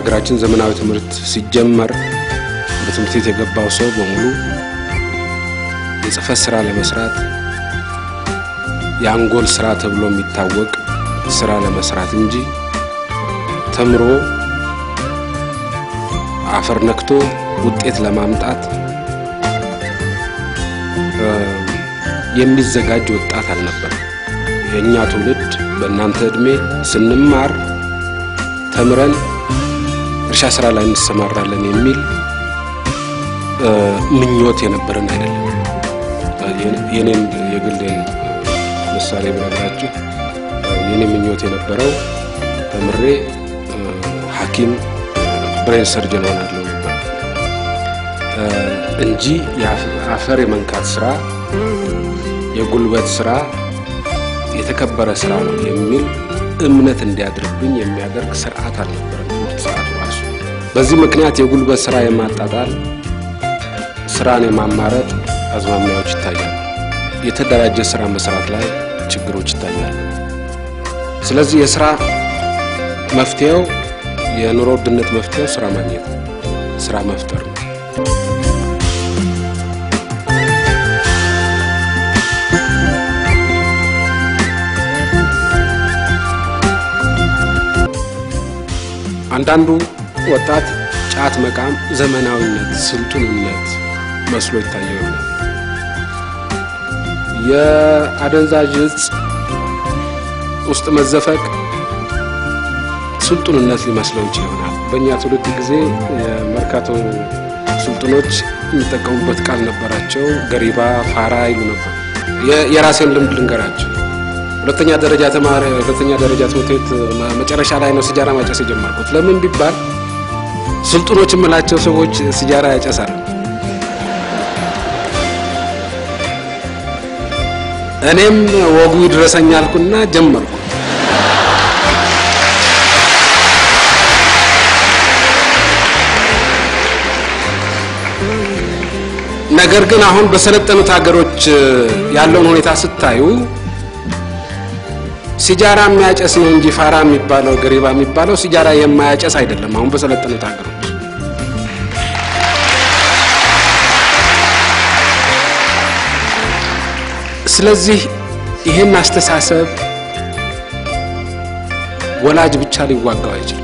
በሀገራችን ዘመናዊ ትምህርት ሲጀመር በትምህርት ቤት የገባው ሰው በሙሉ የጽህፈት ስራ ለመስራት የአንጎል ስራ ተብሎ የሚታወቅ ስራ ለመስራት እንጂ ተምሮ አፈር ነክቶ ውጤት ለማምጣት የሚዘጋጅ ወጣት አልነበረም። የእኛ ትውልድ በእናንተ ዕድሜ ስንማር ተምረን እርሻ ስራ ላይ እንሰማራለን የሚል ምኞት የነበረን አይደለም። የኔን የግሌን ምሳሌ ብነግራችሁ የኔ ምኞት የነበረው ተምሬ ሐኪም ብሬን ሰርጀን ሆናለሁ ነበር እንጂ የአፈር የመንካት ስራ የጉልበት ስራ የተከበረ ስራ ነው የሚል እምነት እንዲያድርብኝ የሚያደርግ ስርዓት አልነበረም ትምህርት ስርዓቱ ራሱ። በዚህ ምክንያት የጉልበት ስራ የማጣጣል ስራን የማማረጥ አዝማሚያዎች ይታያሉ። የተደራጀ ስራ መስራት ላይ ችግሮች ይታያሉ። ስለዚህ የስራ መፍትሄው የኑሮ ውድነት መፍትሄው ስራ ማግኘት ነው፣ ስራ መፍጠር ነው። አንዳንዱ ወጣት ጫት መቃም ዘመናዊነት፣ ስልጡንነት መስሎ ይታየው ይሆናል። የአደንዛዥ እጽ ውስጥ መዘፈቅ ስልጡንነት ሊመስለው ይችል ይሆናል። በእኛ ትውልድ ጊዜ የመርካቶ ስልጡኖች የሚጠቀሙበት ቃል ነበራቸው። ገሪባ፣ ፋራ ይሉ ነበር። የራሴን ልምድ ልንገራቸው። ሁለተኛ ደረጃ ተማሪ ሁለተኛ ደረጃ ትምህርት ቤት መጨረሻ ላይ ነው ሲጃራ ማጨስ የጀመርኩት። ለምን ቢባል ስልጡኖች የምላቸው ሰዎች ሲጃራ ያጨሳሉ። እኔም ወጉ ይድረሰኝ አልኩና ጀመርኩ። ነገር ግን አሁን በሰለጠኑት ሀገሮች ያለውን ሁኔታ ስታዩ ሲጃራ የሚያጨስ ነው እንጂ ፋራ የሚባለው ገሪባ የሚባለው ሲጃራ የማያጨስ አይደለም። አሁን በሰለጠኑት ሀገሮች ስለዚህ ይህን አስተሳሰብ ወላጅ ብቻ ሊዋጋው አይችልም።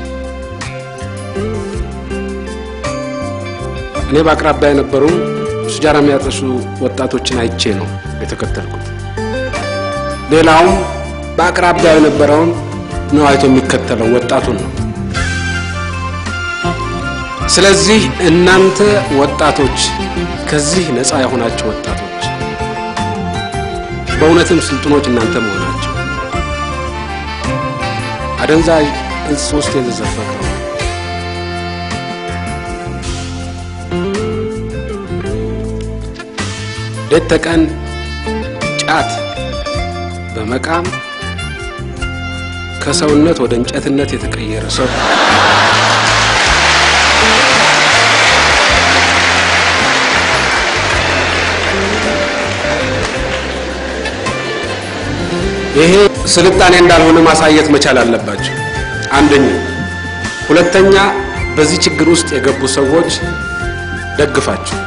እኔ በአቅራቢያ የነበሩ ሲጃራ የሚያጨሱ ወጣቶችን አይቼ ነው የተከተልኩት። ሌላውም በአቅራቢያው የነበረውን ነው አይቶ የሚከተለው ወጣቱን ነው። ስለዚህ እናንተ ወጣቶች ከዚህ ነፃ የሆናቸው ወጣቶች በእውነትም ስልጡኖች እናንተ መሆናቸው አደንዛዥ እጽ ውስጥ የተዘፈቀው ሌት ተቀን ጫት በመቃም ከሰውነት ወደ እንጨትነት የተቀየረ ሰው ይሄ ስልጣኔ እንዳልሆነ ማሳየት መቻል አለባቸው። አንደኛ። ሁለተኛ በዚህ ችግር ውስጥ የገቡ ሰዎች ደግፋችሁ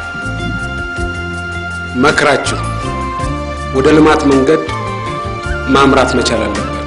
መክራችሁ ወደ ልማት መንገድ ማምራት መቻል አለባቸው።